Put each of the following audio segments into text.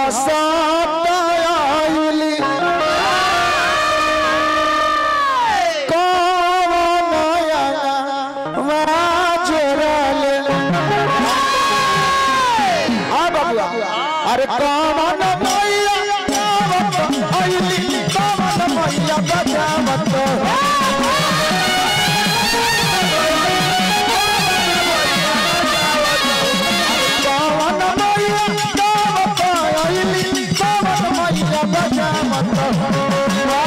हसत आइली कौन अंगवा जोड़ले आ बबुआ अरे कौन मैया गावत आइली कौन मैया बजावत कौन मैया गावत आइली कौन मैया बजावत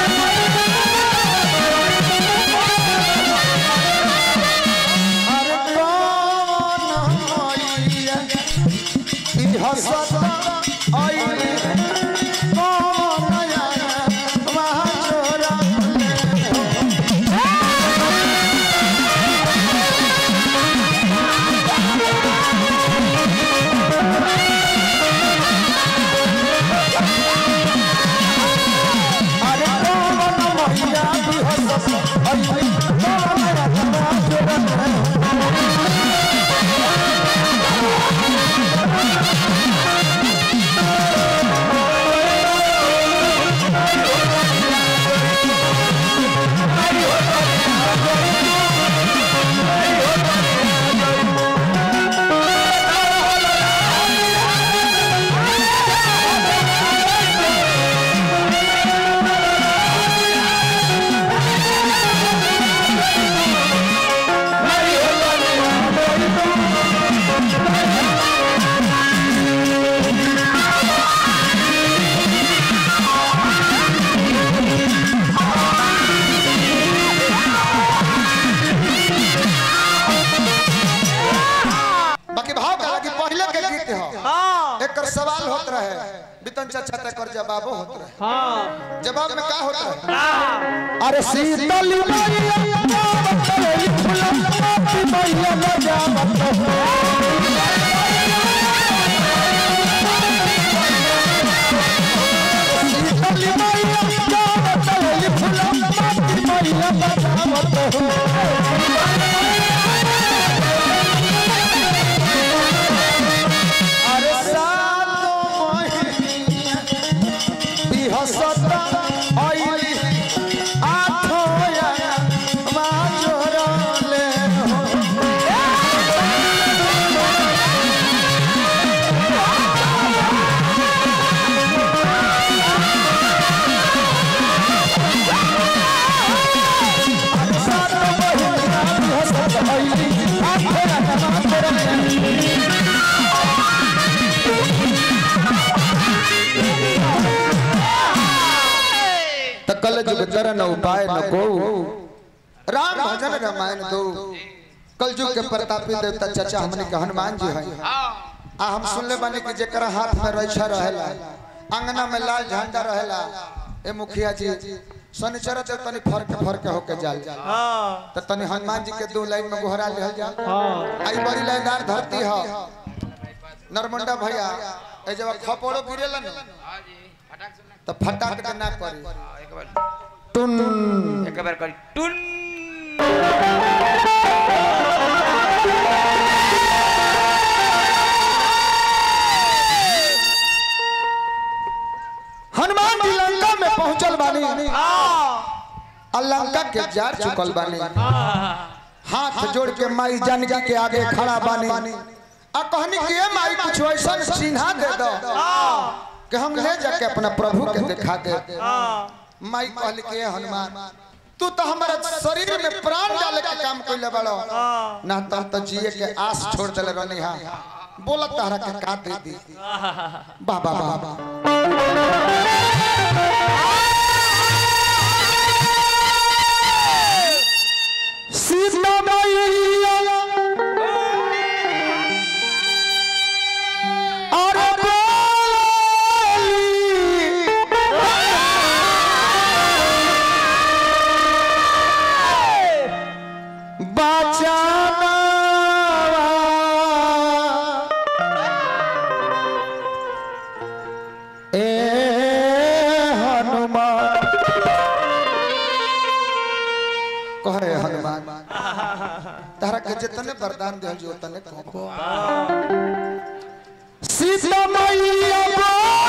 अरे कौन मैया ई हसत आइली कौन मैया वहाँ जोड़ा अरे कौन मैया ई हसत आइली कौन मैया वहाँ जोड़ा बाकी भाव का कि पहले के गीत हो एकर सवाल होत रहे बितन चाचा तक कर जवाबो होत रहे जवाब में का होत रहे अरे शीतल मैया गावत रही फुलमती मैया बजावत शीतल मैया गावत रही फुलमती मैया बजावत अरे सातो महीना बिहसत आइली आठो या माजोरले हो सातो महीना बिहसत आइली आठो या माजोरले त कल जुग चरण उपाय न को राम भजन रामायण दो कल जुग के प्रतापी देवता चाचा हमने के हनुमान जी हैं आ हम सुनले बानी कि जेकरा हाथ में रैछा रहेला अंगना में लाल झंडा रहेला ए मुखिया जी शनिचर ते तनी फरक फरक होके जाल त तनी हनुमान जी के दो लाइन में गोहरा लेहल जा आई बड़ी लाइनदार धरती ह नरमंडा भैया ए जब खपोड़ो गिरेला न त फटाक के ना करी टुन एक बार करी टुन हनुमान जी लंका में पहुंचल बानी आ लंका के जार चुकल बानी हाथ जोड़ के माई जानकी के आगे खड़ा बानी आ कहनी कि ए माई कुछ ऐसा चिन्हा दे दो कि हम ले जाके अपना प्रभु के दिखा दे माई कहली कि ए हनुमान तू तो हमारा शरीर में प्राण डाले के काम कइले बड़ो ना तो तो जिए के आस छोड़ देले रहनी हा बोला तारा के का दे दी बाबा बाबा सीता मैया अरे बोली बचाना ए हनुमान कहे हनुमान तारा के जितने वरदान दिया जो उतने को सीता मैया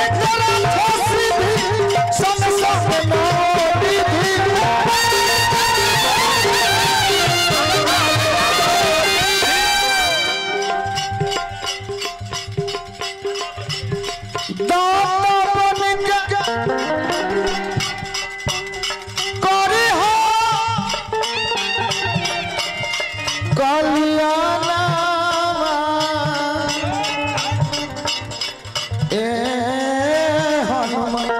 जेकरा फांसी भी संग संग मोरी भी दाता बन के करी हो कल्याणा ए हनुमान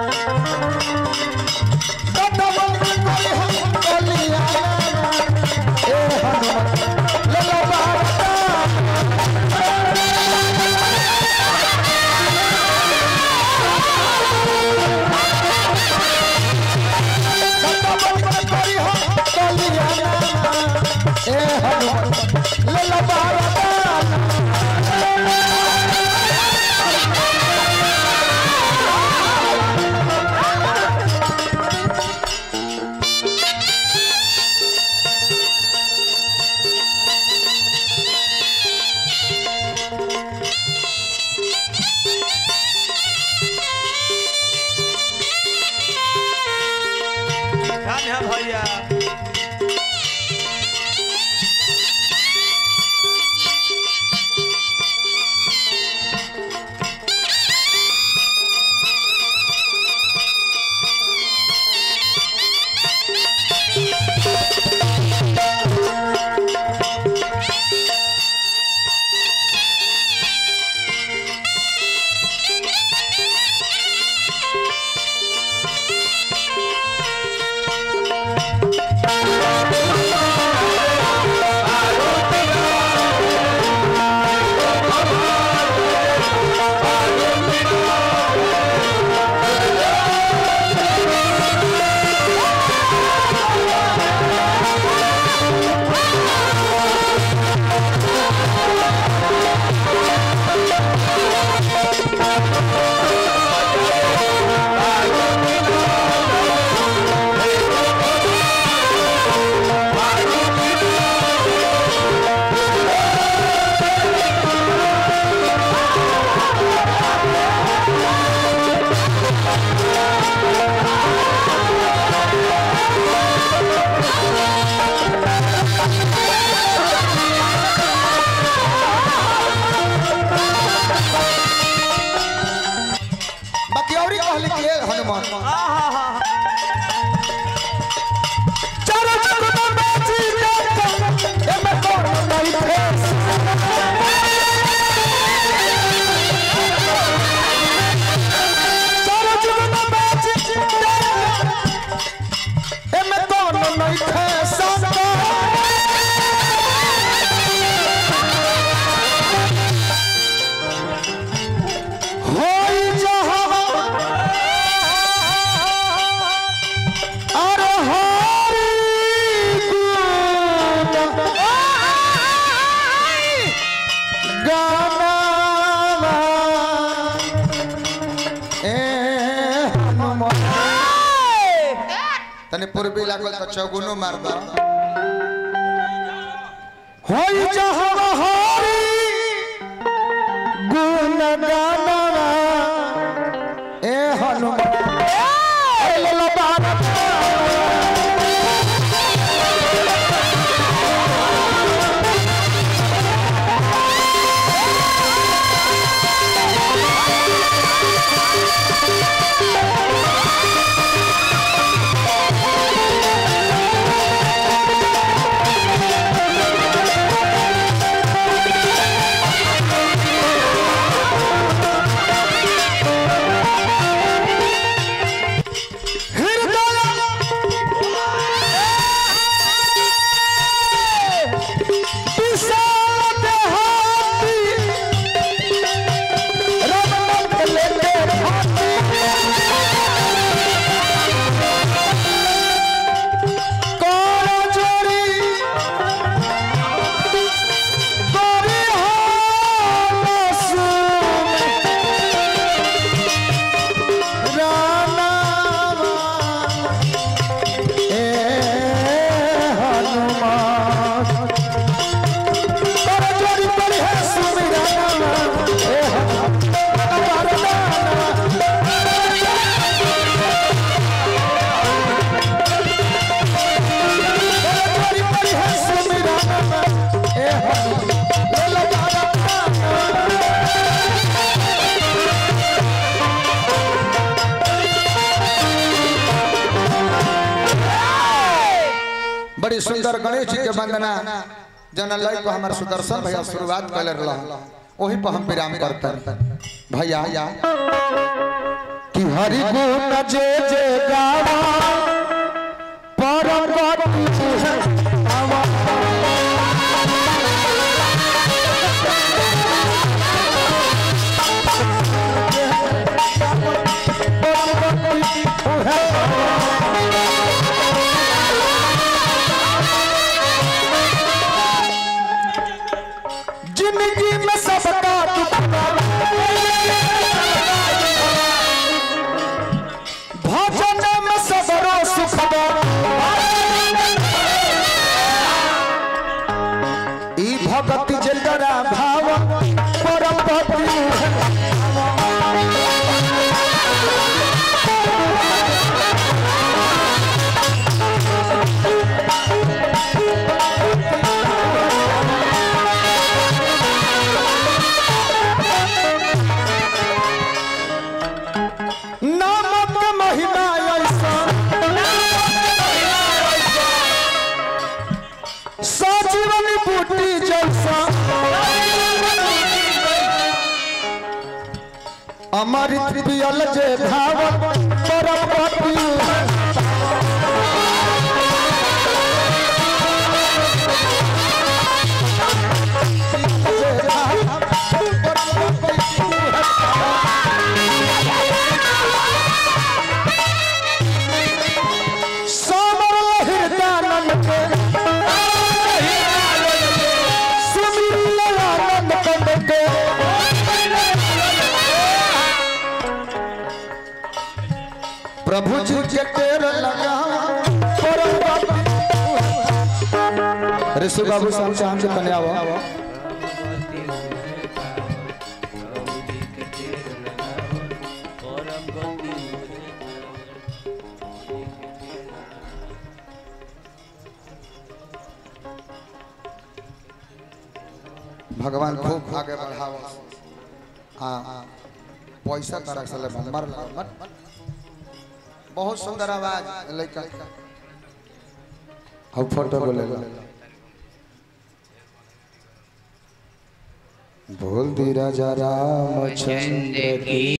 दाता बन के करी हो कल्याणा ए हनुमान लला बाबा ध्यान है भैया बाकी और ही कहली कि हे हनुमान चारों जगत में बाजी जाता एमे कौन नहीं थे चारों जगत में बाजी जाता एमे कौन नहीं थे संग होई जहाँ अरे हरि गुण गाना ए हनुमान तने पूर्वी लागल तो चौगुनो मार दो होई जहाँ हरि गुण गाना ए हनुमान ए लला बाबा Thank बड़ी सुंदर गणेश जी के वंदना जना लय को हमार सुदर्शन भैया शुरुआत कर रहा वही पर हम विराम करते हैं भैया कि हरि गुण जे जे गावा परम गति आवा जिंदगी में सबका भजन में सबरो सुख ई भगत जलरा भाव परम भक्ति नामक महिमा ऐसा सजीवन बूटी जैसा अमृत पियल जे भाव परम भक्ति जे भाव परम भक्ति समर हृदयानंद के सुमिर आनंद कंद के प्रभु जी के तेर लगा परम भक्ति। ऋषि बाबू साहब चाहन से कन्या आओ भगवान खूब आगे बढ़ाओ हाँ पैसा तरह से ले मर ला, मत बहुत सुंदर आवाज लड़का अब फोटो को ले लो बोल दी राजा रामचंद्र की